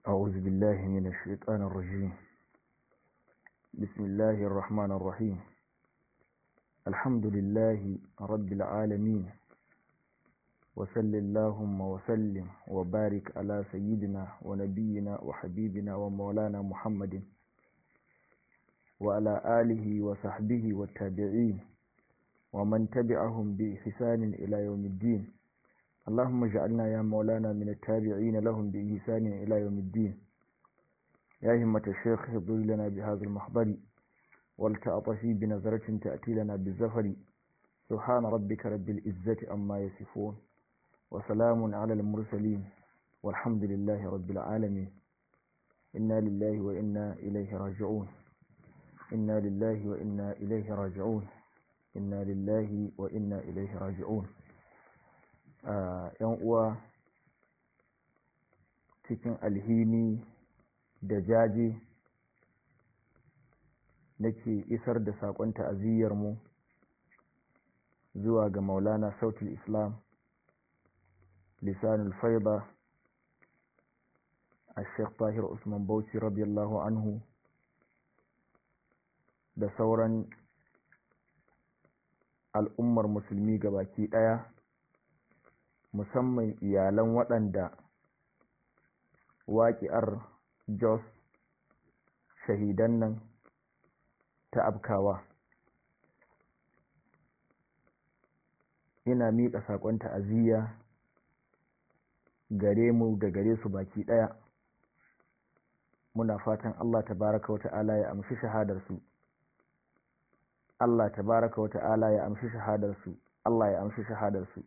أعوذ بالله من الشيطان الرجيم بسم الله الرحمن الرحيم الحمد لله رب العالمين وصل اللهم وسلم وبارك على سيدنا ونبينا وحبيبنا ومولانا محمد وعلى آله وصحبه والتابعين ومن تبعهم بإحسان إلى يوم الدين اللهم اجعلنا يا مولانا من التابعين لهم بإحسان إلى يوم الدين يا همة الشيخ اهضر لنا بهذا المحضر ولتعطفي بنظرة تأتي لنا بالزفر سبحان ربك رب العزة أما يصفون وسلام على المرسلين والحمد لله رب العالمين إنا لله وإنا إليه راجعون إنا لله وإنا إليه راجعون إنا لله وإنا إليه راجعون yan uwa cikin alhini da jaje nake isar da saƙon ta'aziyyarmu zuwa ga maulana sautul islam lisanul faida a sheikh tahir usman bauchi radiyallahu anhu da sauran al'ummar musulmi gabaki ɗaya musamman iyalan waɗanda waƙi'ar jos shahidan nan ta abkawa ina miƙa saƙon ta'aziyya gare mu da gare su baki ɗaya muna fatan Allah tabaraka wa ta'ala ya amshi shahadarsu Allah tabaraka wa ta'ala ya amshi shahadarsu Allah ya amshi shahadarsu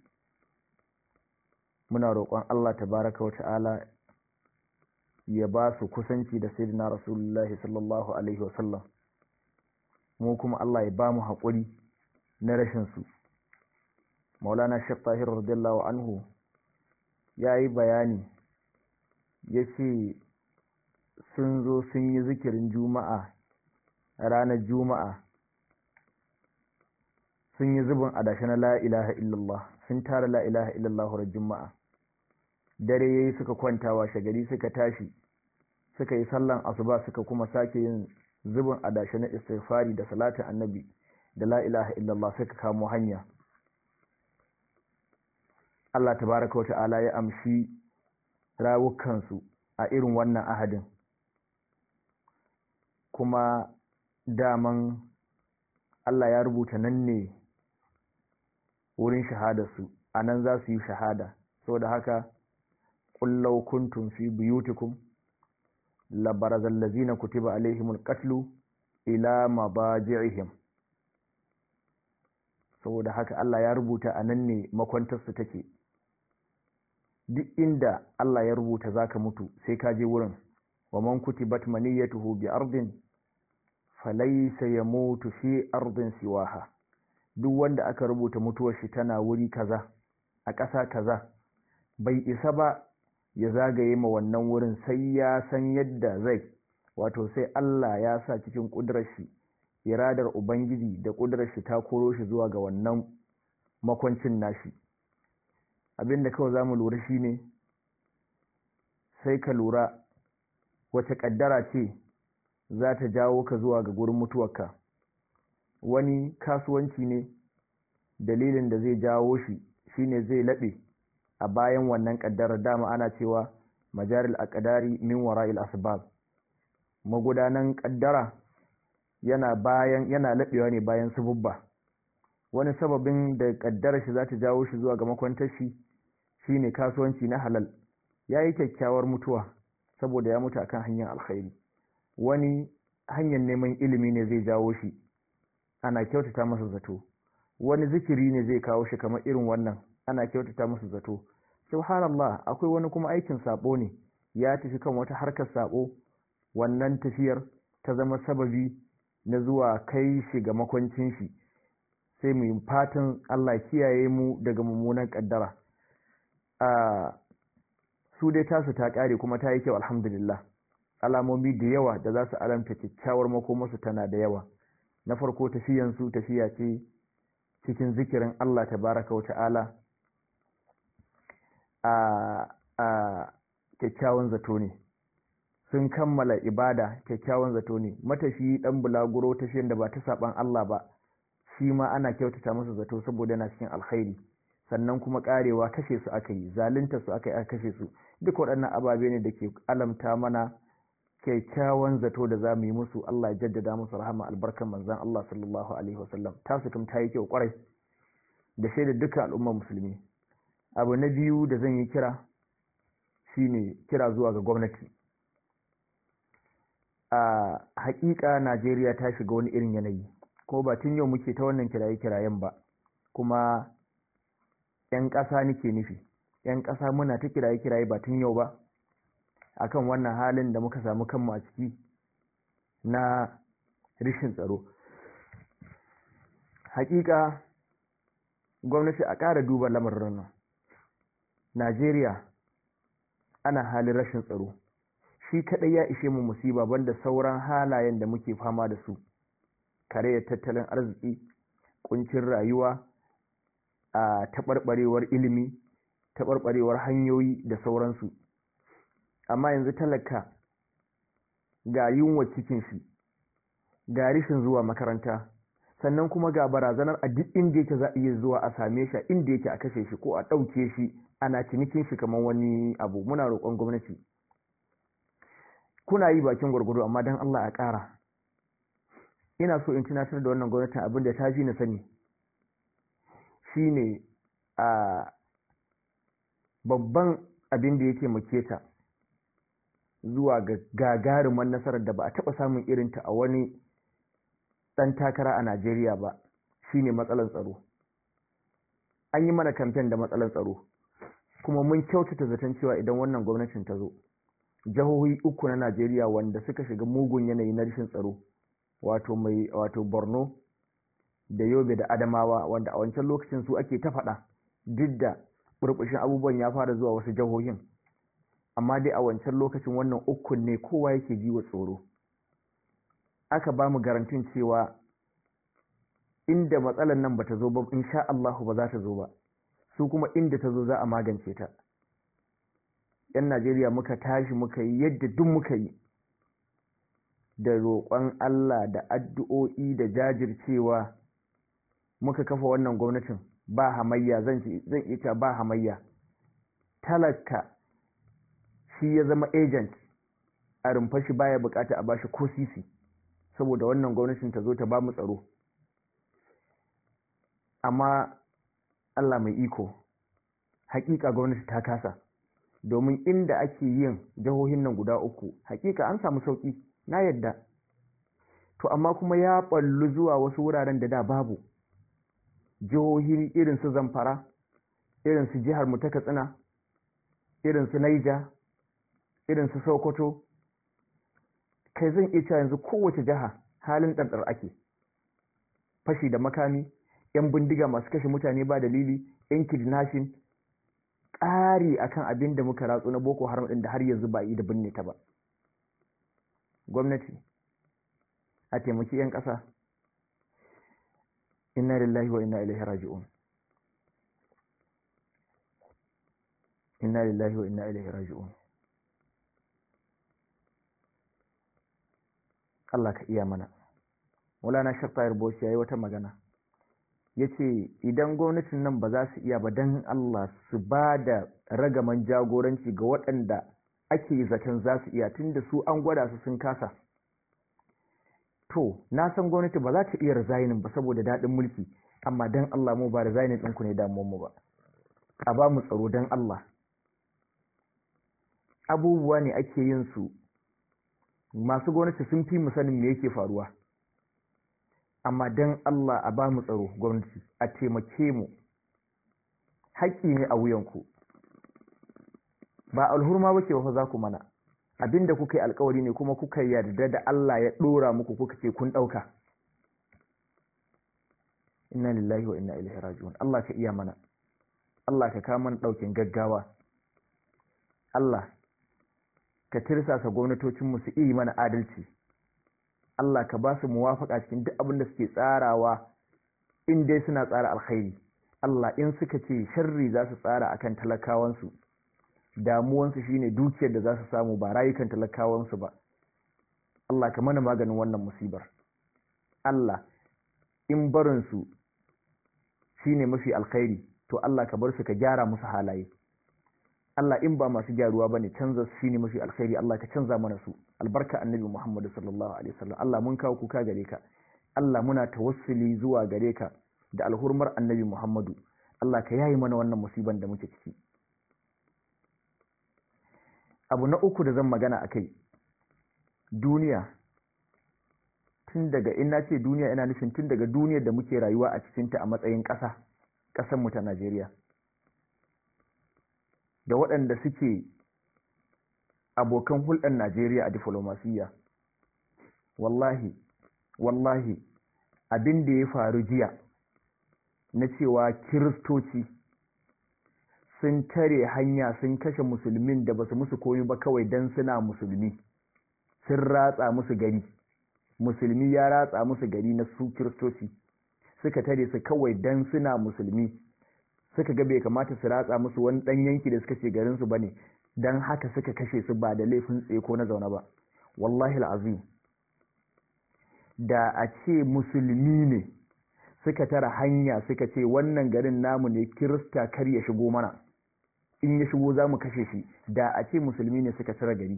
muna roƙon Allah tabaraka wa ta'ala ya ba su kusanci da sayyidina rasulullahi sallallahu alaihi wasallam mu kuma Allah ya ba mu haƙuri na rashin su maulana shek tahir radiyallahu anhu ya yi bayani ya ce sun zo sun yi zikirin juma'a ranar juma'a sun yi zubin adashi na la ilaha illallah sun tara la ilaha illallah ran juma'a dare yayi suka kwanta washe gari suka tashi suka yi sallan asuba suka kuma sake yin zubin adashi na istighfari da salatin annabi da la ilaha illallah suka kamo hanya Allah tabaraka wata'ala ya amshi rawukansu a irin wannan ahadin kuma daman Allah ya rubuta nan ne wurin shahadarsu a nan za su yi shahada saboda haka ƙullau kuntum fi buyutikum labarazal lazina kutiba alaihimul qatlu ila mabaji'ihim saboda haka Allah ya rubuta a nan ne makwantarsu take duk inda Allah ya rubuta zaka mutu sai ka je wurin wa man kutibat maniyatuhu bi ardin falaysa yamutu fi ardin siwaha duk wanda aka rubuta mutuwar shi tana wuri kaza a ƙasa kaza bai isa ba ya zagaye ma wannan wurin sai ya san yadda zai wato sai Allah ya sa cikin ƙudurar shi iradar ubangiji da ƙudurar shi ta koro shi zuwa ga wannan makwancin nashi abinda kawai za mu lura shine sai ka lura wace ƙaddara ce za ta jawo ka zuwa ga gurin mutuwarka wani kasuwanci ne dalilin da zai jawo shi shine zai laɓe a bayan wannan ƙaddarar dama ana cewa majaril aqdari min wara'il asbab magudanan ƙaddara yana bayan yana laɓewa ne bayan sububba wani sababin da ƙaddarar shi za ta jawo shi zuwa ga makwantar shi shine kasuwanci na halal ya yi kyakkyawar mutuwa saboda ya mutu akan hanyar alkhairi wani hanyar neman ilimi ne zai jawo shi ana kyautata masa zato wani zikiri ne zai kawo shi kamar irin wannan ana kyautata masa zato subhanallah akwai wani kuma aikin sabo ne ya tafi kan wata harkar sabo wannan tafiyar ta zama sababi na zuwa kai shi ga makwancin shi sai mu yi fatan Allah kiyaye mu daga mummunan kaddara a su dai tasu ta kare kuma ta yi kyau alhamdulillah alamomi da yawa da za su alamta kyakkyawar makomarsu tana da yawa na farko tafiyansu tafiya ce cikin zikirin Allah tabaraka wa ta'ala a a kyakkyawan zato ne sun kammala ibada kyakkyawan zato ne matashi dan bulaguro tafiyan da ba ta saban Allah ba shi ma ana kyautata masa zato saboda yana cikin alkhairi sannan kuma karewa kashe su aka yi zalunta su aka yi aka kashe su duk waɗannan ababe ne da ke alamta mana kyakkyawan zato da za mu yi musu Allah ya jaddada musu rahama albarkan manzon Allah sallallahu alaihi wasallam tasu kuma ta yi kyau kwarai da shaida dukkan al'ummar musulmi abu na biyu da zan yi kira shine kira zuwa ga gwamnati a hakika Najeriya ta shiga wani irin yanayi ko ba tun yau muke ta wannan kiraye-kirayen ba kuma 'yan ƙasa nake nufi 'yan ƙasa muna ta kiraye-kiraye ba tun yau ba akan wannan halin da muka samu kanmu a ciki na rishin tsaro hakika gwamnati a ƙara duba lamarin nan najeriya ana halin rashin tsaro shi kaɗai ya ishe mu musiba banda sauran halayen da muke fama da su karayar tattalin arziki kuncin rayuwa a taɓarɓarewar ilimi taɓarɓarewar hanyoyi da sauransu amma yanzu talaka ga yunwa cikin shi ga rishin zuwa makaranta sannan kuma ga barazanar a duk inda yake za a iya zuwa a same shi inda yake a kashe shi ko a ɗauke shi ana cinikin shi kamar wani abu muna roƙon gwamnati kuna yi bakin gwargwado amma don Allah a ƙara ina so in tunatar da wannan gwamnatin abin da ta fi na sani shine a babban abin da yake make ta zuwa ga gagaruman nasarar da ba a taɓa samun irinta a wani ɗan takara a Najeriya ba shine matsalar tsaro an yi mana kamfen da matsalar tsaro kuma mun kyautata zaton cewa idan wannan gwamnatin ta zo jihohi uku na Najeriya wanda suka shiga mugun yanayi na rashin tsaro wato mai wato Borno da Yobe da Adamawa wanda a wancan lokacin su ake ta faɗa duk da burbushin abubuwan ya fara zuwa wasu jihohin amma dai a wancan lokacin wannan ukun ne kowa yake ji wa tsoro aka ba mu garantin cewa inda matsalar nan bata zo ba insha Allahu ba za ta zo ba su kuma inda ta zo za a magance ta yan Najeriya muka tashi muka yi yadda duk muka yi da roƙon Allah da addu'o'i da jajircewa muka kafa wannan gwamnatin ba hamayya zan iya ba hamayya talaka shi ya zama agent a rumfa shi baya bukata a bashi ko sisi saboda wannan gwamnatin ta zo ta ba mu tsaro amma Allah mai iko hakika gwamnati ta kasa domin inda ake yin jihohin nan guda uku hakika an samu sauki na yadda to amma kuma ya ballu zuwa wasu wuraren da da babu jihohi irin su zamfara irin su jihar mu ta katsina irin su naija irin su sokoto kai zan iya cewa yanzu kowace jiha halin ɗanɗar ake fashi da makami yan bindiga masu kashe mutane ba dalili yan kidnapping ƙari akan abin da muka ratsu na boko haram ɗin da har yanzu ba yi da binne ta ba gwamnati a taimaki 'yan ƙasa inna lillahi wa inna ilaihi raji'un inna lillahi wa inna ilaihi raji'un Allah ka iya mana Maulana Shaffayar Boshi yayi wata magana yace idan gwamnatin nan ba za su iya ba dan Allah su ba da ragaman jagoranci ga waɗanda ake zaton za su iya tunda su an gwada su sun kasa to na san gwamnati ba za ta iya resigning ba saboda daɗin mulki amma dan Allah mu ba resigning ɗinku ne damuwar mu ba a ba mu tsaro dan Allah abubuwa ne ake yin su masu gwamnati sun fi mu sanin me yake faruwa amma dan Allah a ba mu tsaro gwamnati a taimake mu haƙƙi ne a wuyanku ba alhurma ba ce wa za ku mana abinda kuka yi alkawari ne kuma kuka yarda da Allah ya ɗora muku kuka ce kun ɗauka inna lillahi wa inna ilaihi raji'un Allah ka iya mana Allah ka kama mana ɗaukin gaggawa Allah ka tirsasa gwamnatocinmu su iya mana adalci Allah ka ba su muwafaka cikin duk abin da suke tsarawa in dai suna tsara alkhairi Allah in suka ce sharri za su tsara akan talakawansu damuwansu shine dukiyar da za su samu ba rayukan talakawansu ba Allah ka mana maganin wannan musibar Allah in barinsu shine mafi alkhairi to Allah ka bar su ka gyara musu halaye Allah in ba masu gyaruwa bane canza su shine mafi alkhairi Allah ka canza mana su albarka annabi Muhammad sallallahu alaihi wasallam Allah mun kawo kuka gare ka Allah muna tawassuli zuwa gare ka da alhurmar annabi Muhammadu Allah ka yayi mana wannan musiban da muke ciki abu na uku da zan magana akai duniya tun daga ina ce duniya ina nufin tun daga duniyar da muke rayuwa a cikinta a matsayin ƙasa ƙasar mu ta Najeriya da waɗanda suke abokan hulɗar Najeriya a diflomasiyya wallahi wallahi abin da ya faru jiya na cewa kiristoci sun tare hanya sun kashe musulmin da basu musu koyi ba kawai don suna musulmi sun ratsa musu gari musulmi ya ratsa musu gari na su kiristoci suka tare su kawai don suna musulmi suka ga bai kamata su ratsa musu wani ɗan yanki da suka ce garinsu ba ne don haka suka kashe su ba da laifin tseko na zaune ba wallahi azim da a ce musulmi ne suka tara hanya suka ce wannan garin namu ne kirista kar ya shigo mana in ya shigo za mu kashe shi da a ce musulmi ne suka tara gari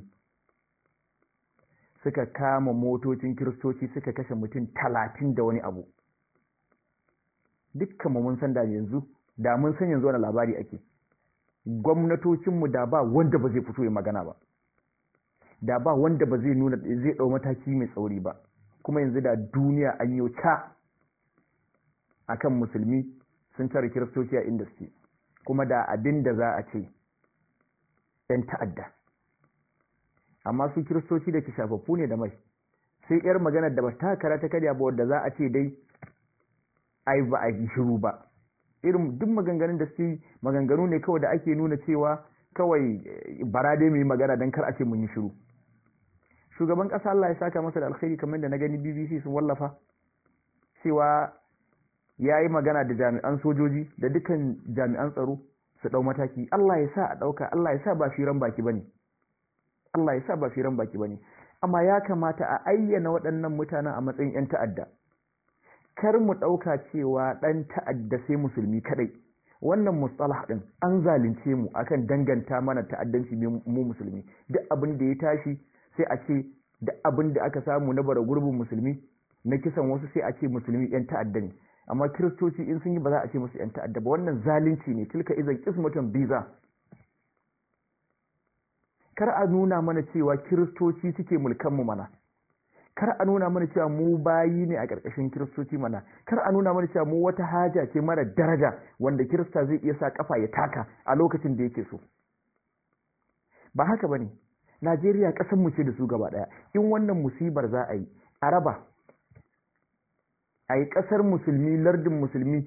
suka kama motocin kiristoci suka kashe mutum talatin da wani abu dukkan mun san da yanzu da mun san yanzu wani labari ake gwamnatocinmu da ba wanda ba zai fito ya magana ba da ba wanda ba zai nuna zai ɗau mataki mai tsauri ba kuma yanzu da duniya an yi ta akan musulmi sun tare kiristoci a inda suke kuma da abin da za a ce ‘yan ta'adda amma su kiristoci da ke shafaffu ne da mai sai ‘yar maganar da ba ta kara ta karya ba wadda za a ce dai ai ba a yi shiru ba irin duk maganganun da su maganganu ne kawai da ake nuna cewa kawai bara dai mu yi magana don kar a ce mun yi shiru shugaban ƙasa Allah ya saka masa da alkhairi kamar da na gani BBC sun wallafa cewa ya yi magana da jami'an sojoji da dukkan jami'an tsaro su ɗau mataki Allah ya sa a ɗauka Allah ya sa ba firan baki bane Allah ya sa ba firan baki bane amma ya kamata a ayyana waɗannan mutanen a matsayin 'yan ta'adda kar mu ɗauka cewa ɗan ta'adda sai musulmi kaɗai wannan mustalah ɗin an zalunce mu akan danganta mana ta'addanci mu musulmi duk abin da ya tashi sai a ce duk abin da aka samu na bara gurbin musulmi na kisan wasu sai a ce musulmi 'yan ta'adda ne amma kiristoci in sun yi ba za a ce musu 'yan ta'adda ba wannan zalunci ne tilka izan kismatun biza kar a nuna mana cewa kiristoci suke mulkan mu mana kar a nuna mana cewa mu bayi ne a ƙarƙashin kiristoci mana kar a nuna mana cewa mu wata haja ce mara daraja wanda kirista zai iya sa kafa ya taka a lokacin da yake so ba haka bane Najeriya ƙasar mu ce da su gaba ɗaya in wannan musibar za a yi a raba a yi ƙasar musulmi lardin musulmi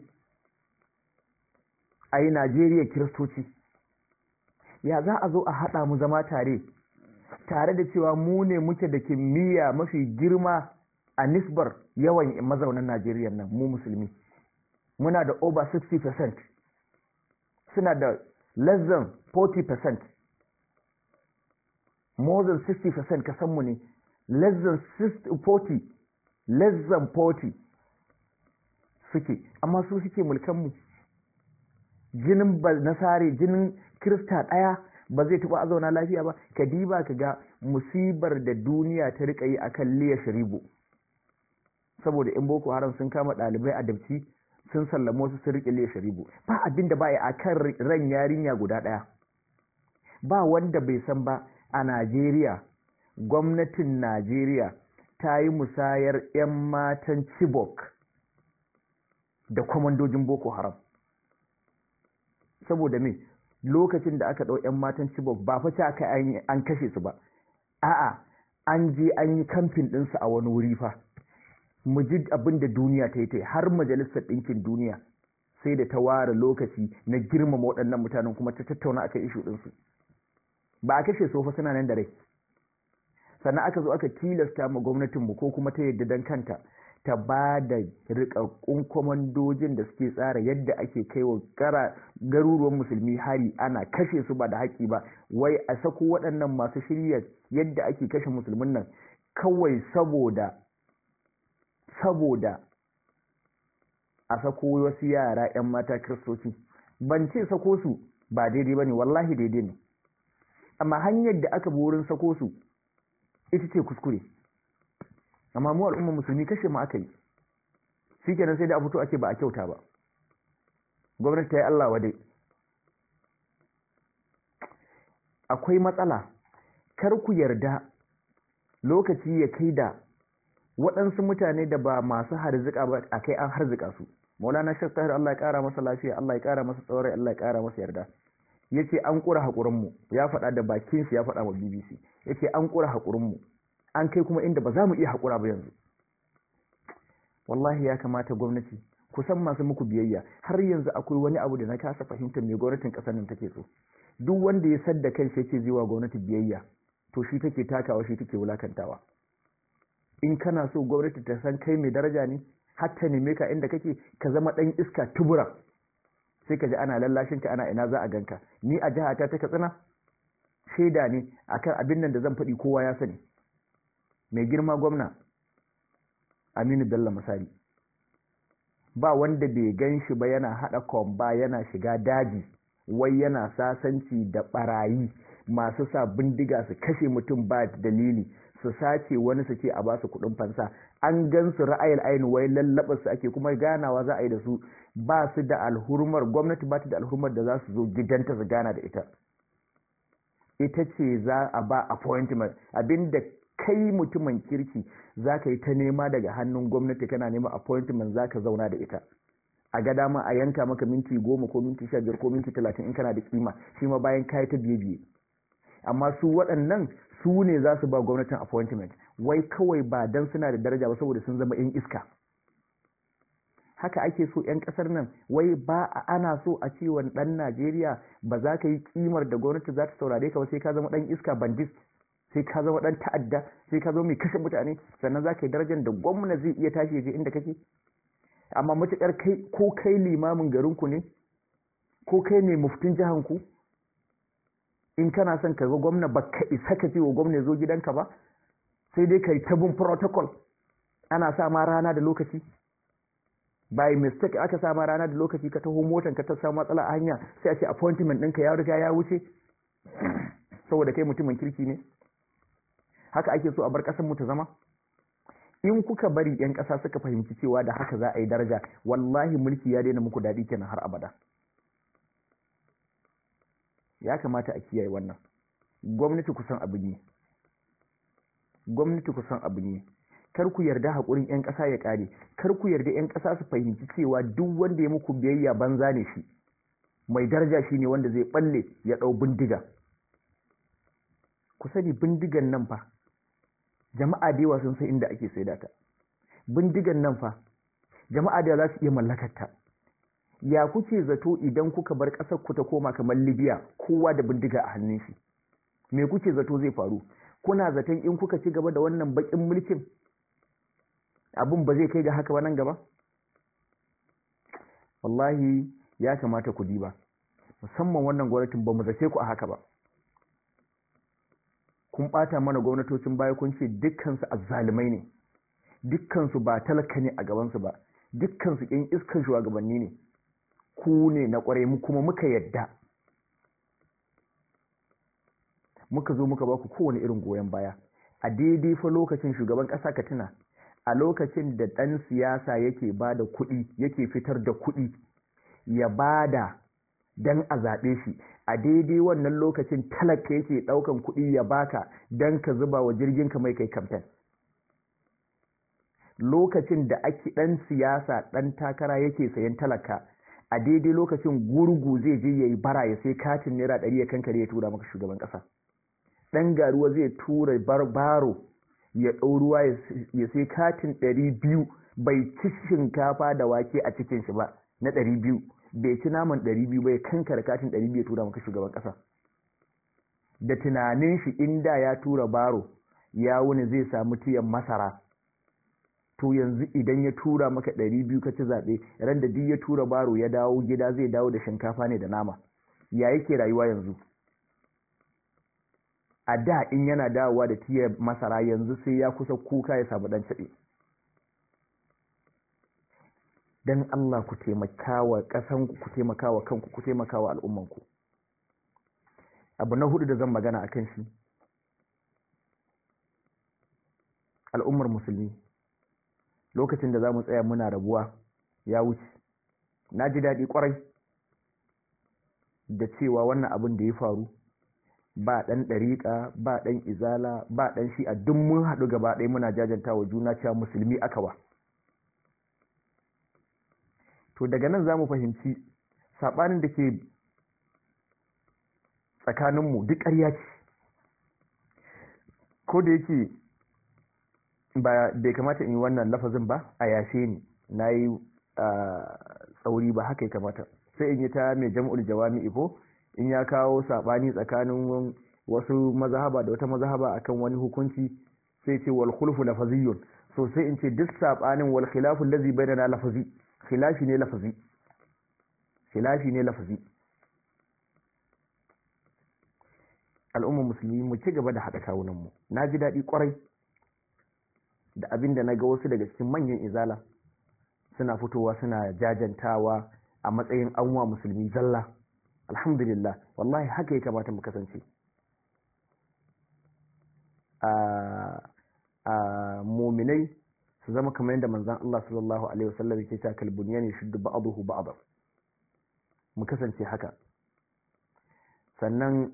a yi Najeriya kiristoci ya za a zo a haɗa mu zama tare tare da cewa mu ne muke da kimiyya mafi girma a nisbar yawan mazaunan Najeriya nan mu musulmi muna da over 60% suna da less than 40% more than 60% kasanmu ne less than 40 less than 40 suke amma su suke mulkanmu jinin nasare jinin kirista ɗaya ba zai taɓa a zauna lafiya ba ka diba ka ga musibar da duniya ta riƙa yi akan liya sharibu saboda in boko haram sun kama ɗalibai a dabci sun sallamo su sun riƙe liya sharibu ba abin da ba a kan ran yarinya guda ɗaya ba wanda bai san ba a najeriya gwamnatin najeriya ta yi musayar 'yan matan chibok da kwamandojin boko haram saboda me lokacin da aka ɗau 'yan matan Chibok ba fa aka an kashe su ba a'a an je an yi kamfin ɗinsu a wani wuri fa mu ji abin da duniya ta yi ta har majalisar ɗinkin duniya sai da ta ware lokaci na girmama waɗannan mutanen kuma ta tattauna akan ishu ɗinsu ba a kashe su fa suna nan da rai sannan aka zo aka tilasta ma gwamnatinmu ko kuma ta yadda dan kanta ta ba da rikakkun kwamandojin da suke tsara yadda ake kai wa garuruwan musulmi hari ana kashe su ba da haƙi ba wai a sako waɗannan masu shirya yadda ake kashe musulmin nan kawai saboda saboda a sako wasu yara 'yan mata kiristoci ban ce sako su ba daidai ba ne wallahi daidai ne amma hanyar da aka bi wurin sako su ita ce kuskure amma mu al'ummar musulmi kashe mu aka yi shi kenan sai da a fito ake ba a kyauta ba gwamnati ta yi Allah wadai akwai matsala kar ku yarda lokaci ya kai da waɗansu mutane da ba masu harzika ba a kai an harzika su maulana shek tahir Allah ya ƙara masa lafiya Allah ya ƙara masa tsaurai Allah ya ƙara masa yarda ya ce an ƙura haƙurinmu ya faɗa da bakin shi ya faɗa wa bbc ya ce an ƙura haƙurinmu an kai kuma inda ba za mu iya haƙura ba yanzu wallahi ya kamata gwamnati kusan masu muku biyayya har yanzu akwai wani abu da na kasa fahimtar me gwamnatin ƙasar nan take so duk wanda ya sadda kan shi yake zai wa gwamnati biyayya to shi take takawa shi take wulakantawa in kana so gwamnati ta san kai mai daraja ne har ta neme ka inda kake ka zama ɗan iska tubura sai ka ji ana lallashin ka ana ina za a ganka ni a jihata ta katsina shaida ne akan abin nan da zan faɗi kowa ya sani mai girma gwamna aminu bello misali ba wanda bai gan shi ba yana haɗa kwamba yana shiga daji wai yana sasanci da ɓarayi masu sa bindiga su kashe mutum ba dalili su sace wani su ce a basu kuɗin fansa an gan su ra'ayil ayin wai lallaɓa su ake kuma ganawa za a yi da su ba su da alhurmar gwamnati ba ta da alhurmar da za su zo gidanta su gana da ita ita ce za a ba appointment abinda kai mutumin kirki za ka yi ta nema daga hannun gwamnati kana nema appointment za ka zauna da ita a ga dama a yanka maka minti goma ko minti sha biyar ko minti talatin in kana da kima shi ma bayan kayi ta biye biye amma su waɗannan su ne za su ba gwamnatin appointment wai kawai ba dan suna da daraja ba saboda sun zama 'yan iska haka ake so 'yan ƙasar nan wai ba ana so a cewa ɗan najeriya ba za ka yi kimar da gwamnati za ta saurare ka ba sai ka zama ɗan iska bandit sai ka zama ɗan ta'adda sai ka zama mai kashe mutane sannan za ka yi darajar da gwamna zai iya tashi ya je inda kake amma matuƙar kai ko kai limamin garinku ne ko kai ne muftin jihanku in kana son ka ga gwamna ba ka isa ka ce wa gwamna zo gidanka ba sai dai ka yi ta bin protocol ana sa ma rana da lokaci by mistake aka sa ma rana da lokaci ka taho motan ka ta samu matsala a hanya sai a ce appointment ɗinka ya riga ya wuce saboda kai mutumin kirki ne haka ake so a bar ƙasar mu ta zama in kuka bari 'yan ƙasa suka fahimci cewa da haka za a yi daraja wallahi mulki ya daina muku daɗi kenan har abada ya kamata a kiyaye wannan gwamnati kusan abu ne gwamnati kusan abu ne kar ku yarda haƙurin 'yan ƙasa ya ƙare kar ku yarda 'yan ƙasa su fahimci cewa duk wanda ya muku biyayya banza ne shi mai daraja shi ne wanda zai balle ya ɗau bindiga ku sani bindigan nan fa jama'a da yawa sun san inda ake saida ta bindigan nan fa jama'a da za su iya mallakar ta ya kuke zato idan kuka bar ƙasar ku ta koma kamar libya kowa da bindiga a hannun shi me kuke zato zai faru kuna zaton in kuka ci gaba da wannan baƙin mulkin abin ba zai kai ga haka ba nan gaba wallahi ya kamata ku diba musamman wannan gwamnatin ba mu zace ku a haka ba kun ɓata mana gwamnatocin baya kun ce dukkansu azzalumai ne dukkansu ba talaka ne a gabansu ba dukkansu ƴan iskan shugabanni ne ku ne na ƙwarai mu kuma muka yadda muka zo muka baku kowane irin goyon baya a daidai fa lokacin shugaban ƙasa ka tuna a lokacin da ɗan siyasa yake ba da kuɗi yake fitar da kuɗi ya bada dan a zaɓe shi a daidai wannan lokacin talaka yake ɗaukan kuɗi ya baka dan ka zuba wa jirgin ka mai kai kamfen lokacin da ake ɗan siyasa ɗan takara yake sayan talaka a daidai lokacin gurgu zai je ya yi bara ya sai katin naira ɗari ya kankare ya tura maka shugaban ƙasa ɗan garuwa zai tura baro ya ɗau ruwa ya sai katin ɗari biyu bai ci shinkafa da wake a cikin shi ba na ɗari biyu bai ci naman ɗari biyu bai kankara katin ɗari biyu ya tura maka shugaban ƙasa da tunanin shi inda ya tura baro ya wuni zai samu tiyan masara to yanzu idan ya tura maka ɗari biyu ka ci zaɓe ran da duk ya tura baro ya dawo gida zai dawo da shinkafa ne da nama ya yake rayuwa yanzu a da in yana dawowa da tiyar masara yanzu sai ya kusa kuka ya samu ɗan caɓe don Allah ku taimakawa ƙasanku ku taimakawa kanku ku taimakawa al'ummanku abu na hudu da zan magana a kan shi al'ummar musulmi lokacin da za mu tsaya muna rabuwa ya wuce na ji daɗi ƙwarai da cewa wannan abin da ya faru ba ɗan ɗariƙa ba ɗan izala ba ɗan shi a duk mun haɗu gaba ɗaya muna jajanta wa juna cewa musulmi aka wa to daga nan za mu fahimci saɓanin da ke tsakaninmu duk ƙarya ce ko da yake ba bai kamata in yi wannan lafazin ba a yashe ni na yi tsauri ba haka ya kamata sai in yi ta mai jam'ul jawami ifo in ya kawo saɓani tsakanin wasu mazahaba da wata mazahaba akan wani hukunci sai ce wal khulfu lafaziyun so sai in ce duk saɓanin wal khilafu allazi bainana lafazi khilafi ne lafazi khilafi ne lafazi al'ummar musulmi mu ci gaba da haɗa kawunanmu na ji daɗi ƙwarai da abin da na ga wasu daga cikin manyan izala suna fitowa suna jajantawa a matsayin anwa musulmi zalla alhamdulillah wallahi haka ya kamata mu kasance a muminai su zama kamar yadda manzan Allah sallallahu alaihi wasallam yake cewa kalbuniya ne shuddu ba'dahu ba'dha mu kasance haka sannan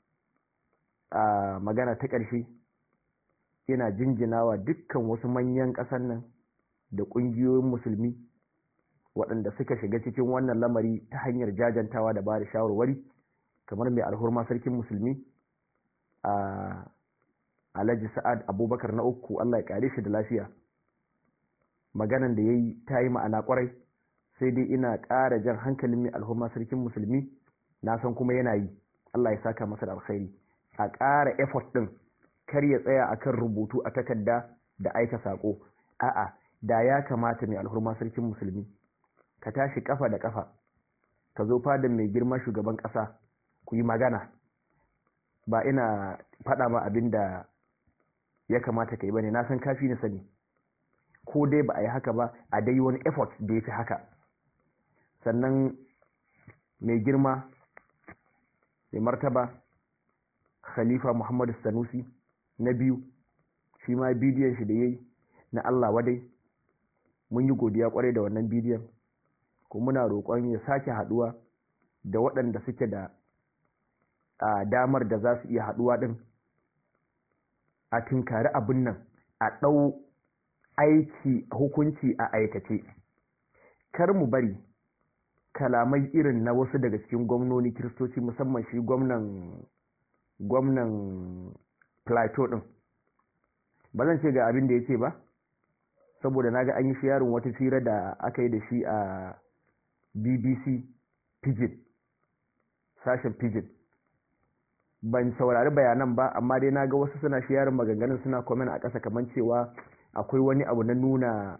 a magana ta ƙarshe ina jinjinawa dukkan wasu manyan ƙasar nan da ƙungiyoyin musulmi waɗanda suka shiga cikin wannan lamari ta hanyar jajantawa da ba da shawarwari kamar mai alhurma sarkin musulmi a alhaji sa'ad abubakar na uku allah ya ƙare shi da lafiya maganan da ya yi ta yi ma'ana ƙwarai sai dai ina ƙara jan hankalin mai alhurma sarkin musulmi na san kuma yana yi allah ya saka masa da alkhairi a ƙara effort ɗin kar ya tsaya akan rubutu a takarda da aika sako a'a da ya kamata mai alhurma sarkin musulmi ka tashi kafa da kafa ka zo fadan mai girma shugaban kasa ku yi magana ba ina faɗa ma abin da ya kamata ka yi bane na san kafi na sani ko dai ba a yi haka ba a dai wani effort da ya fi haka sannan mai girma mai martaba khalifa muhammadu sanusi na biyu shi ma bidiyon shi da ya yi na Allah wadai mun yi godiya kwarai da wannan bidiyon ko muna roƙon ya sake haɗuwa da waɗanda suke da a damar da za su iya haɗuwa ɗin a tunkari abin nan a ɗau aiki hukunci a aikace kar mu bari kalamai irin na wasu daga cikin gwamnoni kiristoci musamman shi gwamnan gwamnan plateau ɗin ba zan ce ga abin da ya ce ba saboda na ga an yi yarin wata fira da aka yi da shi a bbc pidgin sashen pidgin ban saurari bayanan ba amma dai na ga wasu suna yarin maganganun suna komen a ƙasa kamar cewa akwai wani abu na nuna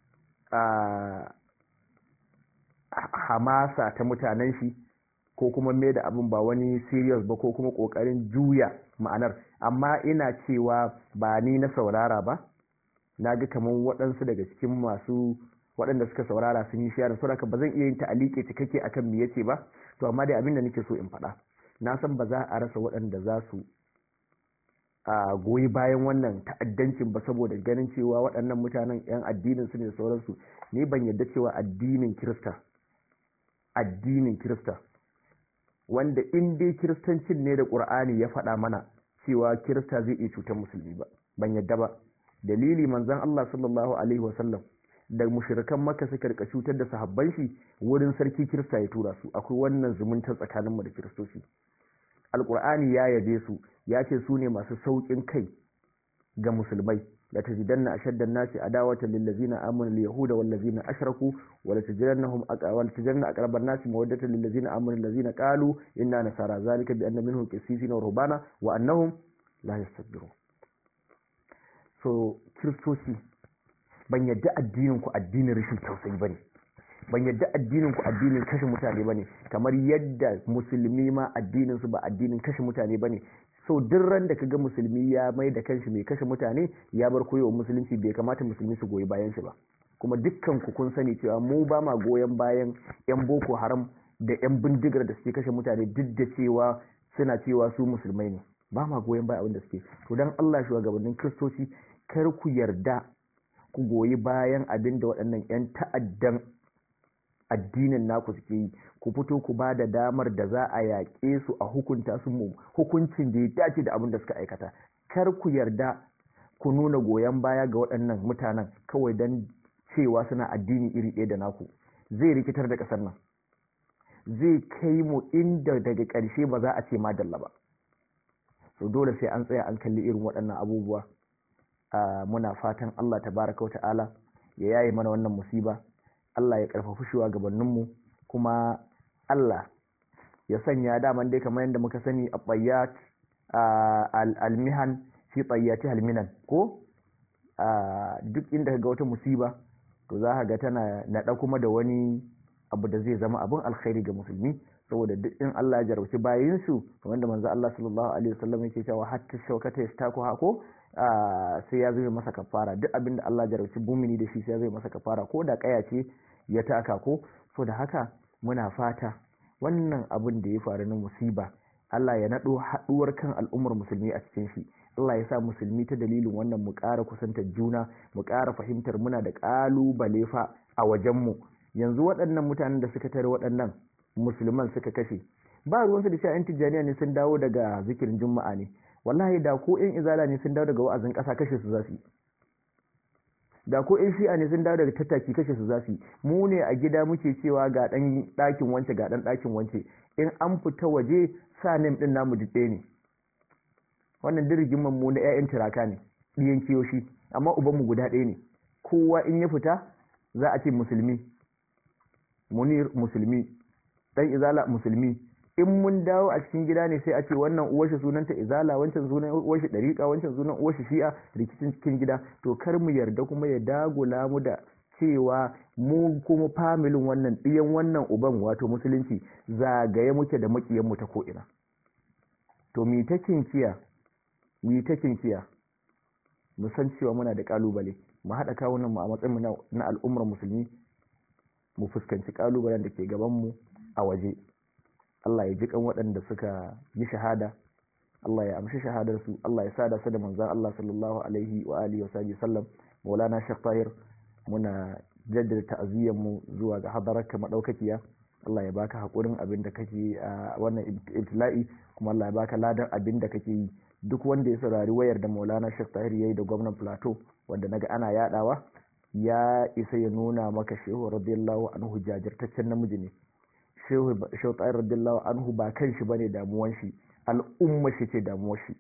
hamasa ta mutanen shi ko kuma mai da abin ba wani serious ba ko kuma ƙoƙarin juya ma'anar amma ina cewa ba ni na saurara ba na ga kamar waɗansu daga cikin masu waɗanda suka saurara sun yi sharing saboda ba zan iya yin ta'alike cikakke akan me yace ba to amma dai abin da nake so in faɗa na san ba za a rasa waɗanda za su a goyi bayan wannan ta'addancin ba saboda ganin cewa waɗannan mutanen 'yan addinin su ne da sauransu ni ban yarda cewa addinin kirista addinin kirista wanda in dai kiristancin ne da ƙur'ani ya faɗa mana cewa kirista zai iya cutar musulmi ba ban yadda ba dalili manzon Allah sallallahu alaihi wasallam da mushrikan maka suka rika cutar da sahabban shi wurin sarki kirista ya tura su akwai wannan zumunta tsakaninmu da kiristoci alqur'ani ya yabe su ya ce su ne masu saukin kai ga musulmai la tajidanna ashaddan nasi adawatan lil ladzina amanu al yahuda wal ladzina ashraku wa la tajidannahum aqwal tajidanna aqraban nasi mawaddatan lil ladzina amanu alladzina qalu inna nasara zalika bi anna minhum qissisina wa rubana wa annahum la yastakbirun so kiristoci ban yadda addinin ku addinin rashin tausayi bane ban yadda addinin ku addinin kashe mutane bane kamar yadda musulmi ma addinin su ba addinin kashe mutane bane so duk ran da kaga musulmi ya mai da kanshi mai kashe mutane ya bar koyo musulunci bai kamata musulmi su goyi bayan shi ba kuma dukkan ku kun sani cewa mu ba ma goyon bayan yan boko haram da yan bindigar da suke kashe mutane duk da cewa suna cewa su musulmai ne ba ma goyon bayan abin da suke to dan Allah shugabannin kristoci kar ku yarda ku goyi bayan abin da waɗannan yan ta'addan addinin naku suke yi ku fito ku ba da damar da za a yaƙe su a hukunta su mu hukuncin da ya dace da abin da suka aikata kar ku yarda ku nuna goyon baya ga waɗannan mutanen kawai don cewa suna addini iri ɗaya da naku zai rikitar da ƙasar nan zai kai mu inda daga ƙarshe ba za a ce madalla ba so dole sai an tsaya an kalli irin waɗannan abubuwa muna fatan Allah tabaraka wa ta'ala ya yaye mana wannan musiba Allah ya karfafi shugabanninmu kuma Allah ya sanya daman dai kamar yadda muka sani a bayyat almihan fi bayyati halminan ko duk inda ga wata musiba to za ka ga tana naɗa kuma da wani abu da zai zama abin alkhairi ga musulmi saboda duk in Allah ya jarauci bayin su kamar da manzo Allah sallallahu alaihi wasallam yake cewa hatta shaukata yastaku hako sai ya zai masa kafara duk abin da Allah ya jarauci bumini da shi sai ya zai masa kafara ko da kaya ce ya taka ko so da haka muna fata wannan abin da ya faru na musiba Allah ya naɗo haɗuwar kan al'ummar musulmi a cikin shi Allah ya sa musulmi ta dalilin wannan mu ƙara kusantar juna mu ƙara fahimtar muna da ƙalubale fa a wajenmu yanzu waɗannan mutanen da suka tare waɗannan musulman suka kashe ba ruwansu da cewa 'yan tijjaniya ne sun dawo daga zikirin juma'a ne wallahi da ko 'yan izala ne sun dawo daga wa'azin ƙasa kashe su za su yi da ko 'yan shi'a ne sun dawo daga tattaki kashe su za su yi mu ne a gida muke cewa ga ɗan ɗakin wance ga ɗan ɗakin wance in an fita waje sa nem ɗin namu dutse ne wannan dirgin mu na 'ya'yan tiraka ne ɗiyan kiyoshi amma ubanmu guda ɗaya ne kowa in ya fita za a ce musulmi munir musulmi dan izala musulmi in mun dawo a cikin gida ne sai a ce wannan uwar shi sunanta izala wancan sunan uwar shi dariqa wancan sunan uwar shi shi'a rikicin cikin gida to kar mu yarda kuma ya dagula mu da cewa mu kuma familin wannan ɗiyan wannan uban wato musulunci zagaye muke da makiyan mu ta ko ina to mi ta kinkiya mi ta kinkiya mu san cewa muna da kalubale mu haɗa kawunan mu a matsayin mu na al'ummar musulmi mu fuskanci kalubalen da ke gaban mu a waje Allah ya ji kan waɗanda suka yi shahada Allah ya amshi shahadar su Allah ya sada su da manzon Allah sallallahu alaihi wa alihi wa sahbihi sallam Maulana Sheikh Tahir muna jaddada ta'aziyyar mu zuwa ga hadararka madaukakiya Allah ya baka hakurin abin da kake a wannan ibtila'i kuma Allah ya baka ladan abin da kake yi duk wanda ya saurari wayar da Maulana Sheikh Tahir yayi da gwamnan Plateau wanda naga ana yadawa ya isa ya nuna maka Shehu radiyallahu anhu jajirtaccen namiji ne Shehu Shehu Tahir radiyallahu anhu ba kan shi bane damuwan shi al'umma shi ce damuwar shi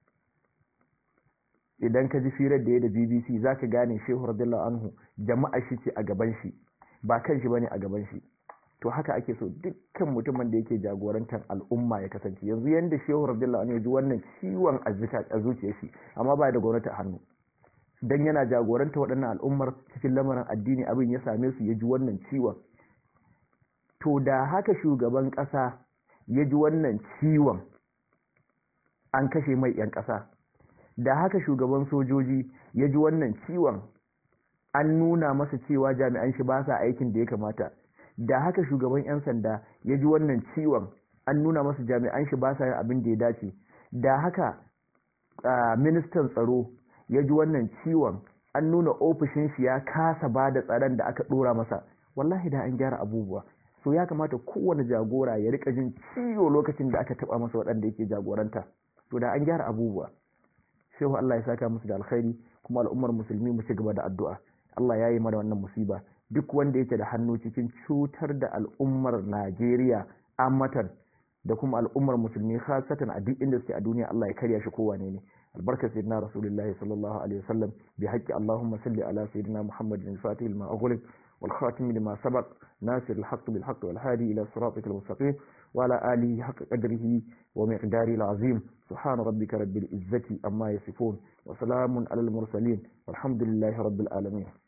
idan ka ji firar da ya da BBC zaka gane Shehu radiyallahu anhu jama'a shi ce a gaban shi ba kan shi bane a gaban shi to haka ake so dukkan mutumin da yake jagorantar al'umma ya kasance yanzu yanda shehu radiyallahu anhu ya ji wannan ciwon a zuciyar shi amma ba da gwamnati a hannu dan yana jagoranta waɗannan al'ummar cikin lamarin addini abin ya same su ya ji wannan ciwon to da haka shugaban ƙasa ya ji wannan ciwon an kashe mai 'yan ƙasa da haka shugaban sojoji ya ji wannan ciwon an nuna masa cewa jami'an shi ba sa aikin da ya kamata da haka shugaban 'yan sanda ya ji wannan ciwon an nuna masa jami'an shi ba sa yin abin da ya dace da haka ministan tsaro ya ji wannan ciwon an nuna ofishin shi ya kasa ba da tsaron da aka dora masa wallahi da an gyara abubuwa so ya kamata kowane jagora ya rika jin ciwo lokacin da aka taba masa waɗanda yake jagoranta to da an gyara abubuwa shehu Allah ya saka musu da alkhairi kuma al'ummar musulmi mu ci gaba da addu'a Allah ya yi mana wannan musiba duk wanda yake da hannu cikin cutar da al'ummar Najeriya amatan da kuma al'ummar musulmi khasatan a duk inda suke a duniya Allah ya karya shi kowane ne albarka sayyidina rasulullahi sallallahu alaihi wasallam bi haqqi allahumma salli ala sayyidina muhammadin al-fatih lima ughliq wal khatim lima sabaq nasir al-haqq bil haqq wal hadi ila siratik al-mustaqim wa ala alihi haqq qadrihi wa miqdari al-azim subhana rabbika rabbil izzati amma yasifun wa salamun ala al-mursalin walhamdulillahi rabbil alamin